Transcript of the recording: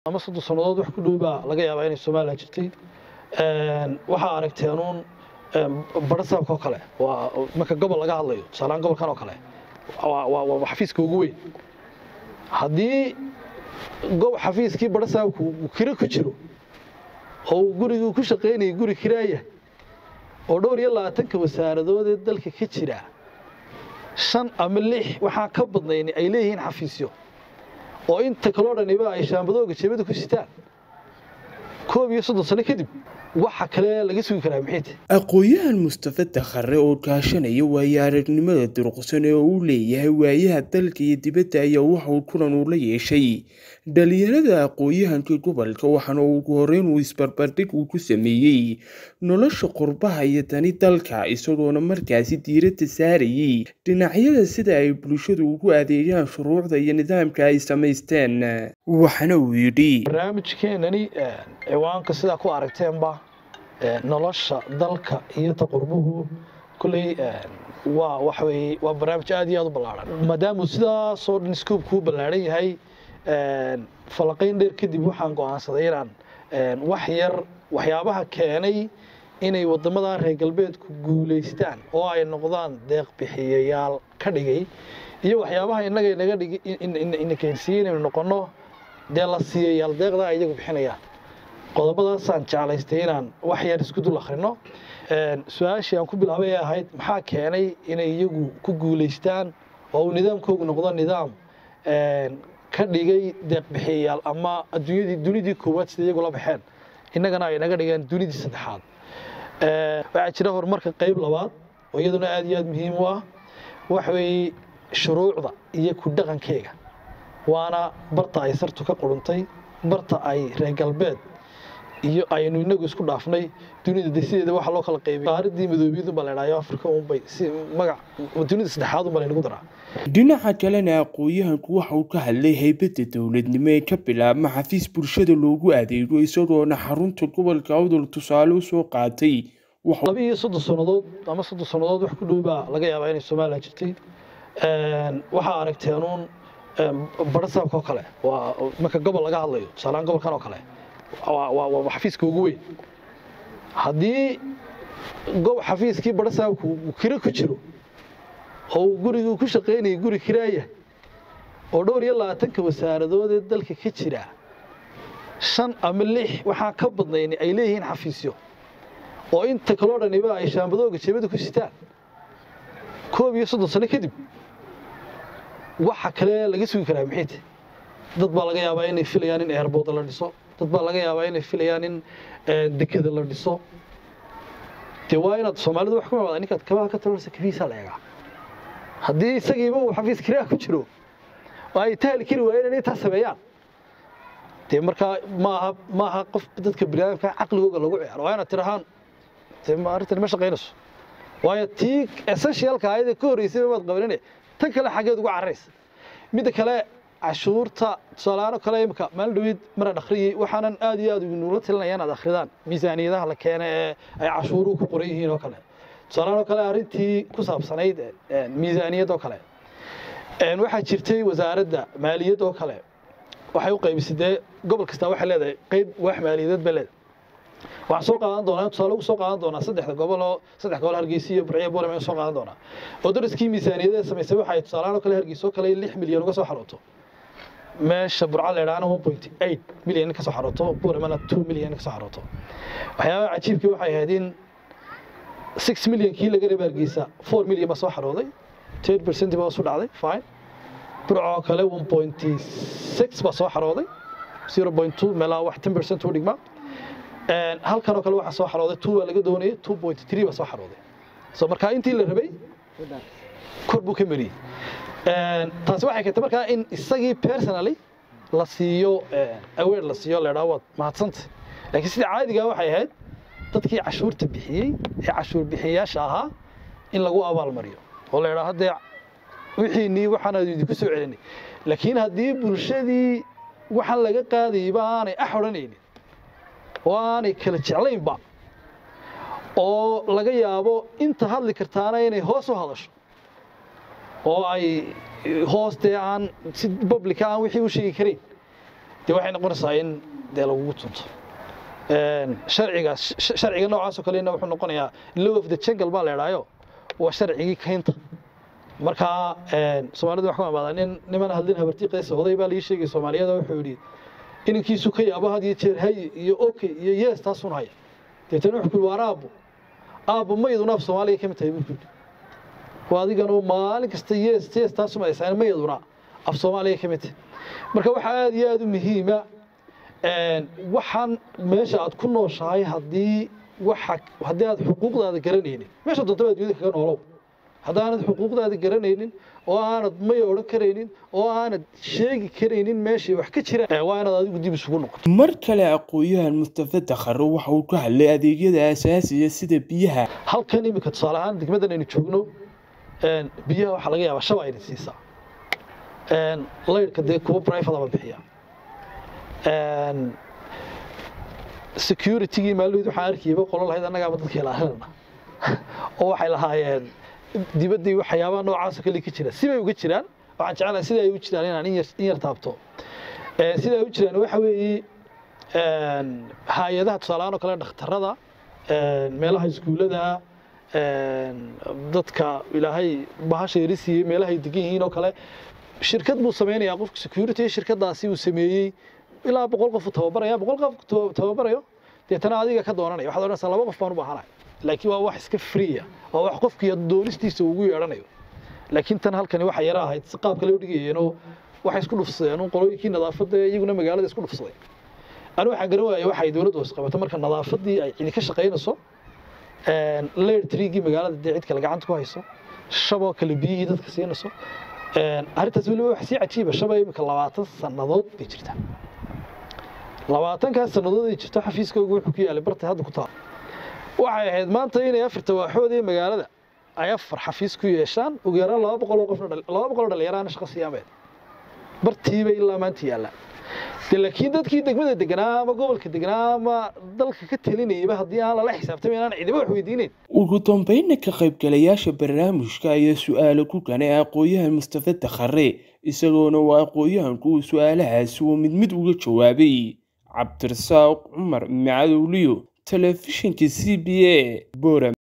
ama soddon sannadood wax ku dhow baa laga yaabaa inay somalilan jirtay waxaa aragteen uun barasaabka oo kale waa marka gobol laga hadlayo tusaalehaan gobolkan oo kale waa waa waa xafiiska ugu weyn haddii gob xafiiskii barasaabku uu kiro ku jiro oo uu gurigii ku shaqaynayay guri kiraaya oo dhowr iyo labaatanka wasaaradood ee dalka ka jira shan ama lix waxaa ka badnayni ay leeyihiin xafiisyo oo inta kaloo dhaniba ay shaambadooga jeebada ku sitaan koob iyo soddon sano kadib waxa kale laga sugi karaa maxay tahay aqoon-yahan mustafa dakhare oo kaashanaya waayo aragnimada durqsan ee uu leeyahay waayaha dalka iyo dibadda ayaa waxauu kulan uu la yeeshay dhalinyarada aqoon-yahanka gobolka waxaana ugu horeyn uu isbarbardhig uu ku sameeyey nolosha qurbaha iyo tani dalka isagoona markaasi diiradda saarayay dhinacyada sida ay bulshadu ugu adeegaan shuruucda iyo nidaamka ay samaysteen waxaana uu yidhi barnaamijkeenani ciwaanka sidaa ku aragteenba nolosha dalka iyo ta qurbuhu kulley waa waxa weeye waa barnaamij aad iyo aad u ballaaran maadaamuu sidaasoo dhan scoobkuu ballaaran yahay falaqayn dheer kadib waxaan go'aansaday inaan wax yar waxyaabaha keenay inay waddamada reer galbeedku guulaystaan oo ay noqdaan deeq bixiyayaal ka dhigay iyo waxyaabaha innaga inaga dhigi ina keensiiyey inaynu noqonno dee la siiyayaal deeqda ay iyagu bixinayaan qodobadaasaan jeclaystay inaan wax yar isku dul akhrino su-aashii aan ku bilaabay ee ahayd maxaa keenay inay iyagu ku guulaystaan oo uu nidaamkoogu noqdo nidaam ka dhigay deeq bixiyayaal ama adduunyadii dunidii koowaad sida iyagu la baxeen innagana ay naga dhigeen dunidii saddexaad waxaa jira horumarka qayb labaad oo iyaduna aad iyo aad muhiim u ah waxa weeye shuruucda iyo ku dhaqankeyga waana barta ay sartu ka quruntay barta ay reer galbeed iyo aynu inagu isku dhaafnay dunida de sideeda waxa loo kala qaybay qaaradii madoobiyadu baa la idhahyo afrika unbay si magac dunida saddexaad unbaa laynagu daraa dhinaca kalena aqoon-yahanku waxa uu ka hadlay haybadda dowladnimo ee ka bilaabma xafiis bulshada loogu adeego isagoona xarunta gobolka awdal tusaale u soo qaatay laba iyo soddon sannadood ama soddon sannadood wax ku dhow baa laga yaabaa inay somalilan jirtay waxaa aragteen uun barasaabka oo kale waa marka gobol laga hadlayo tusaalehaan gobolkan oo kale waa xafiiska ugu weyn haddii gob xafiiskii barasaabku uu kiro ku jiro oo uu gurigii ku shaqaynayay guri kiraaya oo dhowr iyo labaatanka wasaaradood ee dalka ka jira shan ama lix waxaa ka badnayni ay leeyihiin xafiisyo oo inta kaloo dhaniba ay shaambadooga jeebada ku sitaan koob iyo soddon sano kadib waxa kale laga sugi karaa maxay tahay dad baa laga yaabaa inay filayaan in eerbooda la dhiso dad baa laga yaabaa inay filayaan in dekeda la dhiso dee waa inaad soomaalidu wax ku imaada ninkaad kabaha ka tabarsa kabihiisaa la eegaa haddii isagiiba uu xafiis kiraa ku jiro oo ay tahli kari waayeen inay taa sameeyaan dee markaa maaha maaha qof dadka biniaadamka caqligooga lagu ciyaaro waa inaad tirahaan dee arrintan ma shaqaynayso waayo tii essentialka ayada ka horreysay maad qabanine tan kale xaggeed ugu cararaysa midda kale cashuurta tusaalahaan oo kale imika maalin dhaweyd maraan akhriyey waxaanan aad iyo aad nugula talinaya inaad akhridaan miisaaniyadaha la keena ee ay cashuuruhu ku qoran yihiin oo kale tusaalahaan oo kale arrintii ku saabsanayd miisaaniyad oo kale waxaa jirtay wasaaradda maaliyad oo kale waxay u qaybisay dee gobol kastaa waxay leedahay qayb waax maaliyadeed bay leedahay waxaan soo qaadan doonaa tusaale ugu soo qaadan doonaa saddexda gobol oo saddex gobol hargeysa iyo burciyo boolem soo qaadan doonaa oo dariskii miisaaniyadee samaysay waxay tusaalahaan oo kale hargeysa oo kale lix milyan uga soo xarooto meesha burca la idhaahna one point eight milyan in ka soo xarooto booremana two milyan in ka soo xarooto waxyaabaha cajiibkii waxay ahayd in six milyankii laga reeba hargeysa four milyan baa soo xarooday ten percent baa hoos u dhacday fine burca oo kale one point six baa soo xarooday zero point two meelaha wax ten percent u dhigmaa halkan oo kale waxaa soo xarooday two baa laga doonayay two point three baa soo xarooday so markaa intii la rabay kor buu ka mariyey taasi waxay keentay markaa in isagii personally la siiyo aware la siiyo la idhaha waad mahadsantay laakiin sida caadigaa waxay ahayd dadkii cashuurta bixiyey ee cashuur bixiyayaasha ahaa in lagu abaalmariyo oo la idhaha haddee wixiinii waxaan idinku soo celinay laakiin haddii bulshadii waxaan laga qaadayba aanay ax odhanaynin oo aanay kala jeclaynba oo laga yaabo inta hadli kartaana inay hoos u hadasho oo ay hoostee aan si publica aan wixii u sheegi karayn dee waxay noqonaysaa in dee lagugu tunto sharciga sharciga noocaasoo kalena wuxuu noqonayaa law of the jungle baa la idhaayo waa sharcigii kaynta markaa soomaalida wax ku amaadaa nin niman hadlin habartiiqaysa oday baa lii sheegay soomaaliyada wuxuu yidhi inankiisu ka yaabo had iyo jeer hay iyo okay iyo yes taasun haya deetana wuxuu kuyi waar aabbo aabbo mayaduna af soomaaliya ka mid tahay buu kuyidhi waa adiganu maalin kasta yes yes taasuma aysaan mayaduna af soomaaliya ka mid tahay marka waxaa aada iyo aada u muhiima waxaan meesha aad ku nooshahay haddii waxa haddii aad xuquuqdaada garanaynin meesha doonta baad dunida kaga noolow haddaanad xuquuqdaada garanaynin oo aanad may odhan karaynin oo aanad sheegi karaynin meeshay wax ka jiraan waa inaad adigu dib isugu noqoto mar kale aqoon-yahan mustafa dakhare waxa uu ka hadlay adeegyada asaasiga sida biyaha halkan iminka tusaale ahaan degmadan aynu joogno biyaha waxaa laga yaabaa shaba ayna siisaa laydhka dee kuwa brifadaba bixiya securitygii maalmaheed waxaan arkayba qolo lahayd annagaaba dadka ilaalinana oo waxay lahaayeen dibaddii waxyaabaha noocaasoo kale ka jira sibay uga jiraan waxaan jecelahay sida ay u jiraan inaan in yar taabto sida ay u jiraan waxa weeye hay-adaha tusaalahaan oo kale dhakhtarada meelaha iskuullada dadka ilaahay bahasha yari siiyey meelahay degan yihiin oo kale shirkad buu samaynayaa qofka security shirkadaasi uu sameeyey ilaa boqol qof uu tababaraya boqol qof tababarayo deetana adiga ka doonanaya waxaad odhanaysaa laba qof baan u baahanahay laakiin waa wax iska freeya waa wax qofkii doonistiisa ugu yeedhanayo laakiin tan halkani waxay yara ahayd si qaab kale u dhigayeenoo waxay isku dhufsadeen qolooyinkii nadaafadda iyaguna magaalada isku dhufsaday anu waxaan garan waayay waxay dowladda hoos qabato marka nadaafaddii ay cidi ka shaqaynayso leer triigii magaalada dee cid kale gacanta ku hayso shaboo kale biyihii dadka siinayso arrintaas weliba wax sii cajiiba shaba imika labaatan sannadood bay jirtaa labaatankaas sannadood ay jirto xafiiskooga wuxuu ku yaalay bartay hadda ku taal waxay ahayd maanta inay afarta waaxood ee magaalada ay afar xafiis ku yeeshaan ugu yaraan laba boqol oo qofna laba boqol oo dhalinyaraana shaqo siiyaameed bartiibay ilaa maanta yaallaan de laakiin dadkii degmada deganaa ama gobolka deganaa ama dalka ka talinayaba haddii aan lala xisaabtamay inaan cidiba wax weydiinayn ugu dambeynna ka qaybgalayaasha barnaamijka ayaa su-aalo ku ganay aqoon-yahan mustafa dakhare isagoona uu aqoon-yahanku uu su-aalahaasi uu mid mid uga jawaabay cabdirasaaq cumar macadowliyo telefishinka c b a boram